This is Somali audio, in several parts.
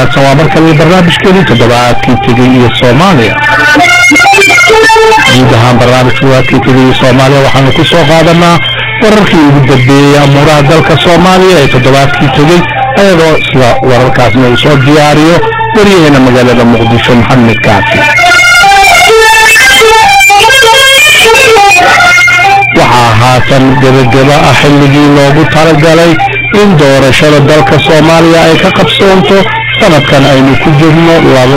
wanaagsan waa markale barnaamijkeedii toddobaadkii tegey iyo soomaaliya guud ahaan barnaamijka waadkii tegey iyo soomaaliya waxaanu ku soo qaadanaa wararkii ugu dambeeyey amuuraha dalka soomaaliya ee toddobaadkii tegey ayadoo isla wararkaasna uu soo diyaariyo waryaheena magaalada muqdisho maxamed kaafi waxaa haatan gebageba ah xilligii loogu talagalay in doorashada dalka soomaaliya ay ka qabsoonto sanadkan aynu ku jirno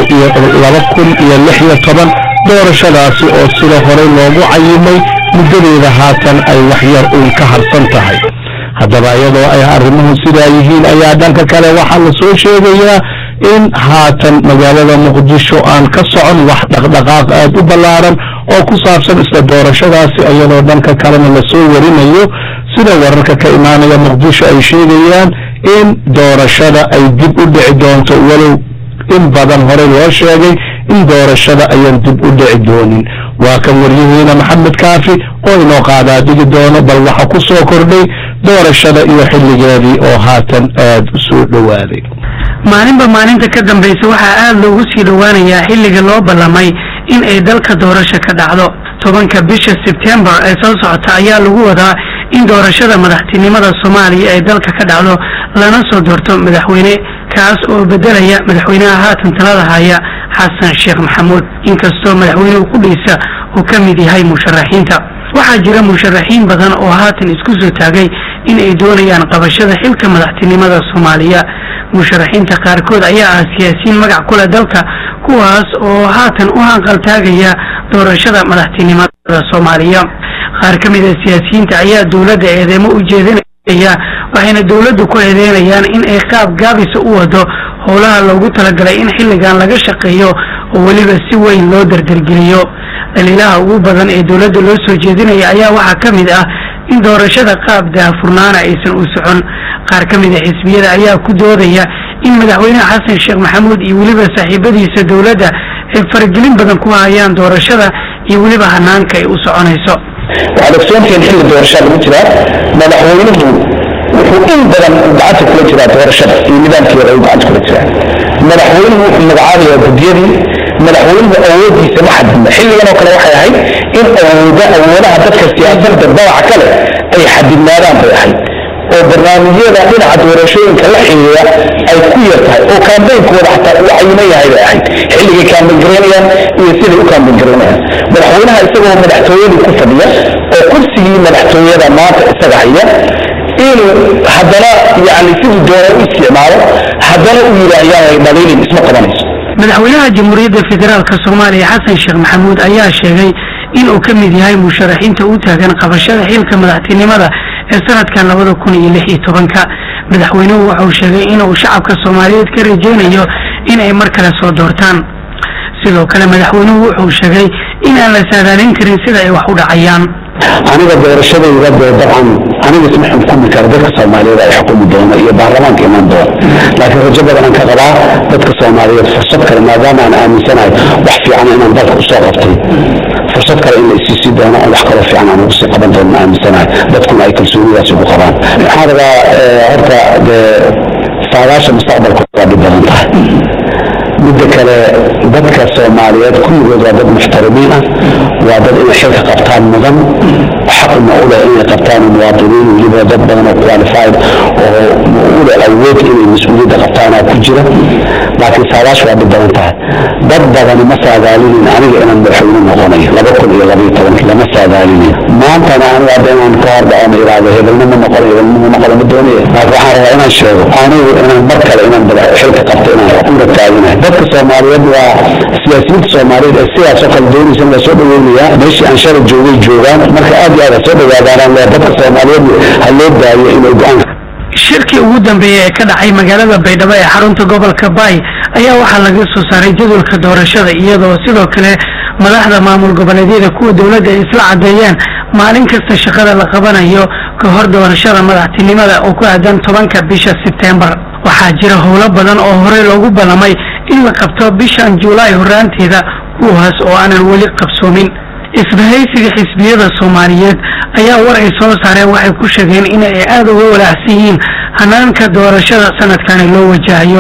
laba kun iyo lix iyo toban doorashadaasi oo sida horey loogu cayimay muddadeeda haatan ay waxyar uun ka harsan tahay haddaba iyadoo ay arrimuhu sidaa yihiin ayaa dhanka kale waxaa la soo sheegayaa in haatan magaalada muqdisho aan ka socon wax dhaqdhaqaaq aad u ballaaran oo ku saabsan isla doorashadaasi iyadoo dhanka kalena lasoo warinayo sida wararka ka imaanaya muqdisho ay sheegayaan in doorashada ay dib u dhici doonto walow in badan horey loo sheegay in doorashada ayaan dib u dhici doonin waa kan waryaheena maxamed kaafi oo inoo qaadaa dhigi doono bal waxa ku soo kordhay doorashada iyo xilligeedii oo haatan aad u soo dhowaaday maalinba maalinta ka dambaysa waxaa aada loogu sii dhowaanayaa xilliga loo ballamay in ay dalka doorasho ka dhacdo tobanka bisha sebtembar ee soo socota ayaa lagu wadaa in doorashada madaxtinimada soomaaliya ay dalka ka dhacdo lana soo doorto madaxweyne kaas oo bedelaya madaxweynaha haatan talada haya xasan sheekh maxamuud inkastoo madaxweynuhu qudhiisa uu ka mid yahay musharaxiinta waxaa jira musharaxiin badan oo haatan isku soo taagay in ay doonayaan qabashada xilka madaxtinimada soomaaliya musharaxiinta qaarkood ayaa ah siyaasiyiin magac kule dalka kuwaas oo haatan u hanqaltaagaya doorashada madaxtinimada soomaaliya qaar ka mid a siyaasiyiinta ayaa dowladda eedeemo u jeedinaya waxayna dowladdu ku eedeynayaan in ay qaab gaabisa u wado howlaha loogu talagalay in xilligan laga shaqeeyo oo weliba si weyn loo dardargeliyo dhaliilaha ugu badan ee dowladda loo soo jeedinaya ayaa waxaa ka mid ah in doorashada qaab daahfurnaana aysan u socon qaar ka mid a xisbiyada ayaa ku doodaya in madaxweyne xasan sheekh maxamuud iyo weliba saaxiibadiisa dowladda ay faragelin badan ku hayaan doorashada iyo weliba hanaanka ay u soconayso waxaad ogsoontihiin xilli doorashaa lagu jiraa madaxweynuhu wuxuu in badan gacanta kula jiraa doorashada iyo nidaamkeeda uu gacanta kula jiraa madaxweynuhu wuxuu magacaabayaa guddiyadii madaxweynuhu awoodiisa ma xadidna xilligan oo kale waxay ahayd in awooda awoodaha dadka siyaasadda dabaca kale ay xadidnaadaan bay ahayd oo barnaamijyada dhinaca doorashooyinka la xiriira ay ku yar tahay oo kaambeynkooda xataa uu cayiman yahay bay ahayd xilligay kaambeyn garaynayaan iyo siday u kaambeyn garaynayaan madaxweynaha isagoo madaxtooyadii ku fadhiya oo kursigii madaxtooyada maanta isaga haya inuu haddana yani siduu doona u isticmaalo haddana u yidhaahyaanay dhaliilin isma qabanayso madaxweynaha jamhuuriyadda federaalk soomaaliya xasan sheekh maxamuud ayaa sheegay in uu ka mid yahay musharaxiinta u taagan qabashada xilka madaxtinimada ee sanadkan labada kun iyo lix iyo tobanka madaxweynuhu wuxuu sheegay inuu shacabka soomaaliyeed ka rajaynayo in ay mar kale soo doortaan sidoo kale madaxweynuhu wuxuu sheegay in aan la saadaalin karin sida ay wax u dhacayaan aniga doorashadayda dee dabcan aniga isma xukumi kara dadka soomaaliyeed ay xukumi doona iyo baarlamaanka iman doona laakiin rajo badanaan ka qabaa dadka soomaaliyeed fursad kale maadaama aan aaminsanahay wax fiican inaan dalka usoo qabtay fursad kale in la isiisi doono oo wax kaloo fiican aan ugu sii qaban doono aaminsanahay dadkuna ay kalsoonidaas ugu qabaan waxaan rabaa horta dee saadaasha mustaqbalka waa dhib badan tahay midda kale dadka soomaaliyeed kulligood waa dad muxtarimiin ah waa dad inay xilka qabtaan mudan xaqna u leh inay qabtaan muwaadiniin weliba dad badan oo qualified oo u leh awood inay mas-uuliyadda qabtaana ku jira laakiin saadaash waa dhib badan tahay dad badani ma saadaalinin aniga inaan madaxweyne noqonayo laba kun iyo labaiyo tobanki lama saadaalinin maantana aniga hadda inaan ka hordhaco ma iraahdo hebelna ma noqono hebelna ma noqono ma doonaya laakiin waxaan rabaa inaan sheego anigu inaan mar kale inaan xilka qabto inaan una taaginahay dadka soomaaliyeed waa siyaasiyiinta soomaaliyeed ee sidaasoo kale doonaysa in la soo dhaweynayaa meeshii aan shalay joogay joogaan marka aad iyo aad ha soo dhawaadaanaan le dadka soomaaliyeed ha loo daayo inay go-aan shirkii ugu dambeeyey ee ka dhacay magaalada baydhabo ee xarunta gobolka baay ayaa waxaa laga soo saaray jadwalka doorashada iyadoo sidoo kale madaxda maamul goboleedyada kuwa dowladda ay isla caddeeyeen maalin kasta shaqada la qabanayo ka hor doorashada madaxtinimada oo ku aadan tobanka bisha sebtembar waxaa jira howlo badan oo horey loogu ballamay in la qabto bishan juulaay horaanteeda kuwaas oo aanan weli qabsoomin isbahaysiga xisbiyada soomaaliyeed ayaa war ay soo saareen waxay ku sheegeen in ay aada uga walaacsan yihiin hanaanka doorashada sanadkani loo wajahayo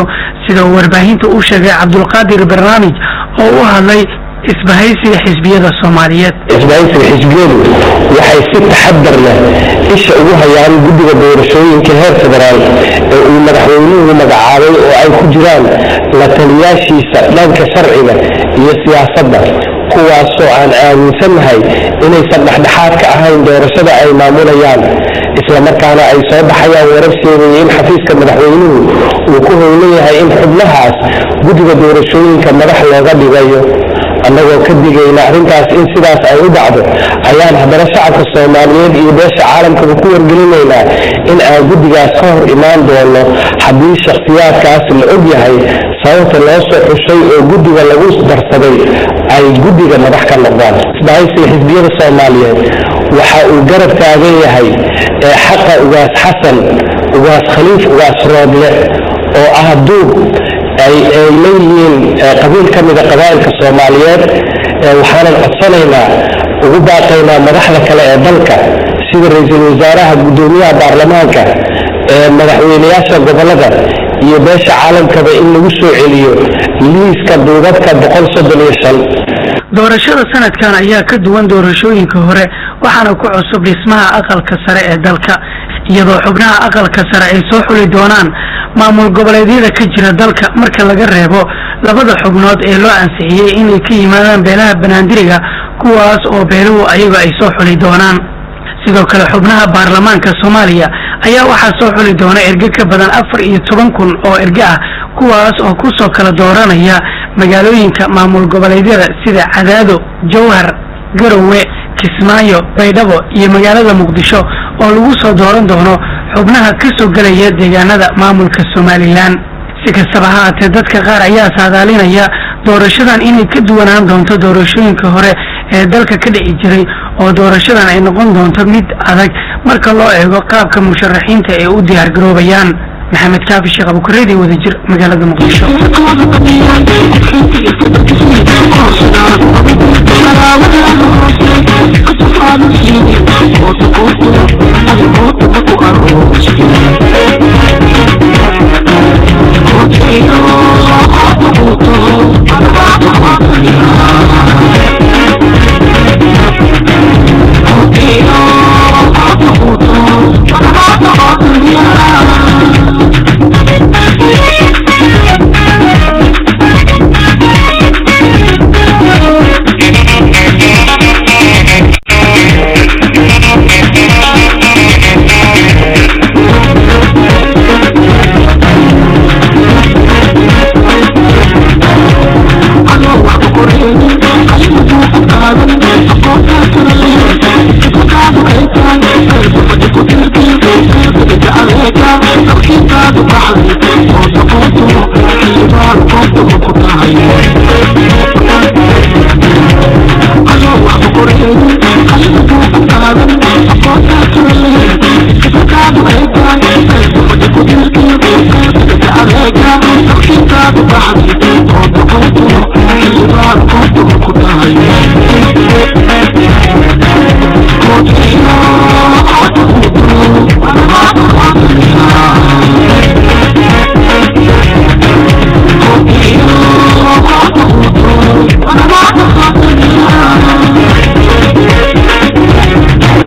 sida uu warbaahinta u sheegay cabdulqaadir barnaamij oo u hadlay isbahaysiga xisbiyada soomaaliyeed isbahaysiga xisbiyadu waxay si taxadar leh isha ugu hayaan guddiga doorashooyinka heer federaal ee uu madaxweynuhu magacaabay oo ay ku jiraan la taliyaashiisa dhanka sharciga iyo siyaasadda kuwaasoo aan aaminsannahay inaysan dhexdhexaad ka ahayn doorashada ay maamulayaan islamarkaana ay soo baxayaan warar sheegaya in xafiiska madaxweynuhu uu ku howlan yahay in xubnahaas guddiga doorashooyinka madax looga dhigayo annagoo ka digayna arrintaas in sidaas ay u dhacdo ayaan haddana shacabka soomaaliyeed iyo beesha caalamkaba ku wargelinaynaa in aan guddigaas ka hor imaan doono haddii shakhsiyaadkaas la og yahay sababta loo soo xushay oo guddiga lagu darsaday ay guddiga madax ka noqdaan isbahaysiga xisbiyada soomaaliyeed waxa uu garab taagan yahay ee xaqa ugaas xasan ugaas khaliif ugaas roodle oo ah duub ay leeyihiin qabiil ka mida qabaa'ilka soomaaliyeed waxaanan codsanaynaa ugu baaqaynaa madaxda kale ee dalka sida ra-iisul wasaaraha guddoomiyaha baarlamaanka ee madaxweynayaasha gobolada iyo beesha caalamkaba in lagu soo celiyo liiska duubadka boqol soddon iyo shan doorashada sanadkan ayaa ka duwan doorashooyinka hore waxaana ku cusub dhismaha aqalka sare ee dalka iyadoo xubnaha aqalka sare ay soo xuli doonaan maamul goboleedyada ka jira dalka marka laga reebo labada xubnood ee loo ansixiyey inay ka yimaadaan beelaha banaandiriga kuwaas oo beeluhu ayaga ay soo xuli doonaan sidoo kale xubnaha baarlamaanka soomaaliya ayaa waxaa soo xuli doona erge ka badan afar iyo toban kun oo erge ah kuwaas oo kusoo kala dooranaya magaalooyinka maamul goboleedyada sida cadaado jowhar garowe kismaayo baydhabo iyo magaalada muqdisho oo lagu soo dooran doono xubnaha ka soo gelaya deegaanada maamulka somalilan si kastaba ha haatee dadka qaar ayaa saadaalinaya doorashadan inay ka duwanaan doonto doorashooyinka hore ee dalka ka dhici jiray oo doorashadan ay noqon doonto mid adag marka loo eego qaabka musharaxiinta ay u diyaar garoobayaan maxamed kaafi sheekh abukareedi wadajir magaalada muqdisho Thank you.